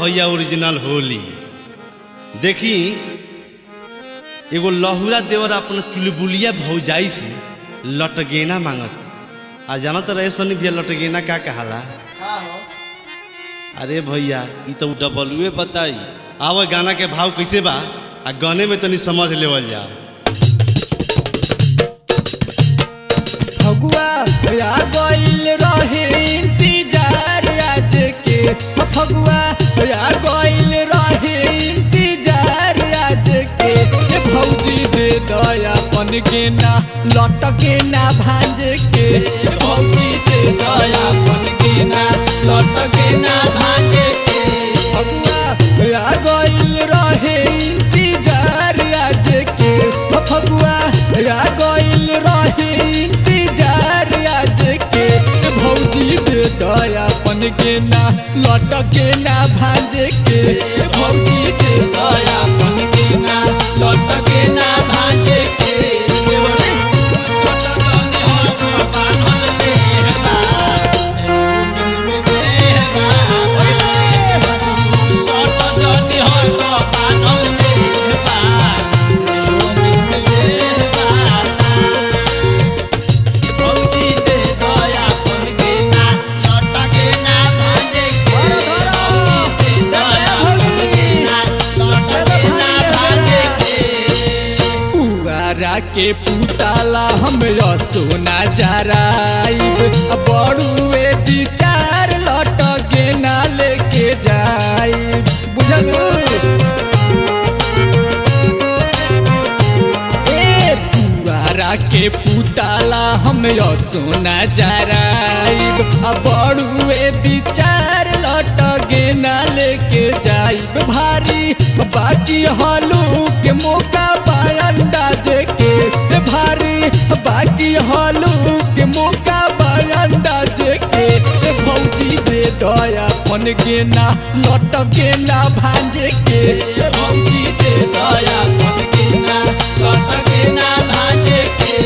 भैया ओरिजिनल होली देखी एगो लहुरा देवर अपना चुलबुलिया भौजाई से लटगेना मांगत आ जाना तो रहे सनी भैया लटगेना का कहाला अरे भैया ई तो डबलुए बताई आवा गाना के भाव कैसे बा आ गाने में तनी समझ लेवल जा फगुआ आ गइल रहे इंतजार आज के फगुआ आ गइल रहे इंतजार आज के ए भौजी दे दयापन के ना लट के ना भांज के ए भौजी दे दयापन के ना लट के ना भांज के फगुआ आ गइल रहे इंतजार आज के फगुआ आ गइल रहे इंतजार आज के भौजी दे दयापन के ना लट के ना भांज के भौजी दे दयापन के ना लट के ना भांज के पुआरा के पुताला हम सोना जराइब बड़ुए दी चार लट के ना लेके जाइब बुझल ए पुआरा के पुताला हम सोना जराइब बड़ुए दी चार लट के ना लेके जाइब भारी बाकी हलू के मौका अंदाज के ए भारी बाकी हलू के मौका अंदाज के ए भौजी दे दया पन के ना लट के ना भांज के ए भौजी दे दया पन के ना लट के ना भांज के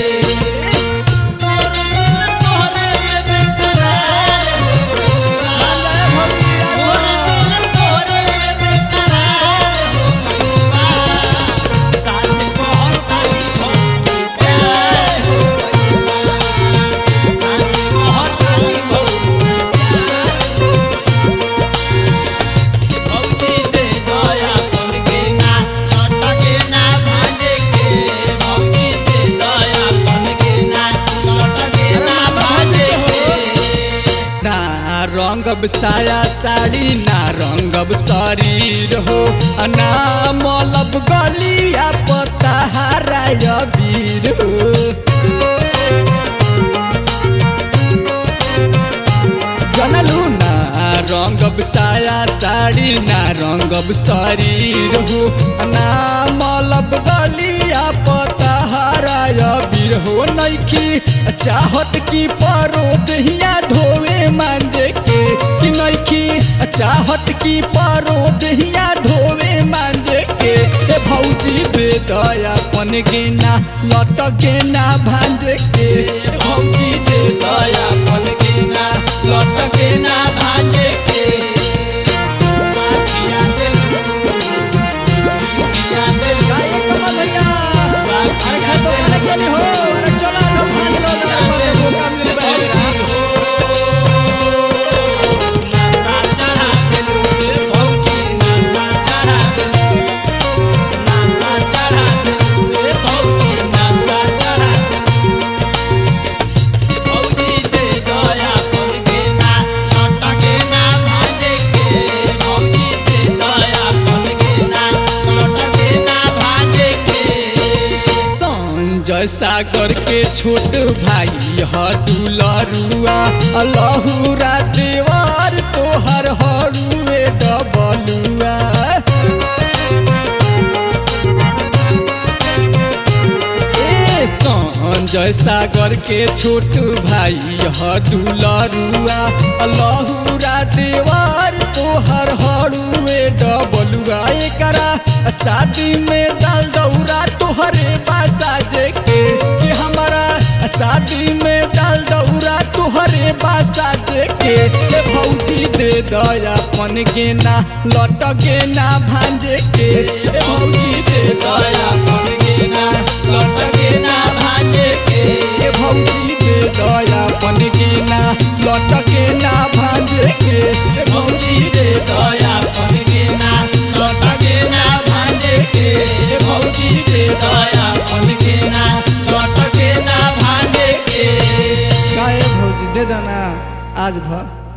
ना रंगब साया साड़ी ना रंगब शरीर हो आ ना मलब गलिया पता हराय वीर हो जनलू ना रंगब साया साड़ी ना रंगब शरीर हो आ ना मलब गलिया पता हराय वीर हो नइखी चाहत की परो दहिया धोवे मांजे के कि नइखी चाहत की परो दहिया धोवे मांजे के ए भौजी दे दया पन गेना लट गेना भांज के ए भौजी दे दया पन गेना लट गेना भांज के अरे खा तो खाने चली हो अरे चला तो भाग लो जरा मौका मिल बहेरा जय सागर के छोट भाई ह दुलरुआ लहुरा देवर तोहर हरुए डबलुआ ए संजय सागर के छोट भाई ह दुलरुआ लहुरा देवर तोहर हरुए डबलुआ एकरा शादी में डाल दौरा तोहरे बासा जे के कि हमारा शादी में डाल दौरा तोहरे बासा जे के ए भौजी दे दया पन के ना लट के ना भांजे के ए भौजी दे दया पन के ना लट के ना भांजे के ए भौजी दे दया पन के ना लट के ना भांजे के ए भौजी दे दया पन के ना लट के ना भांजे के ए भौजी दे दया पन के ना लट के ना भांजे के काहे भौजी दे देना आज भर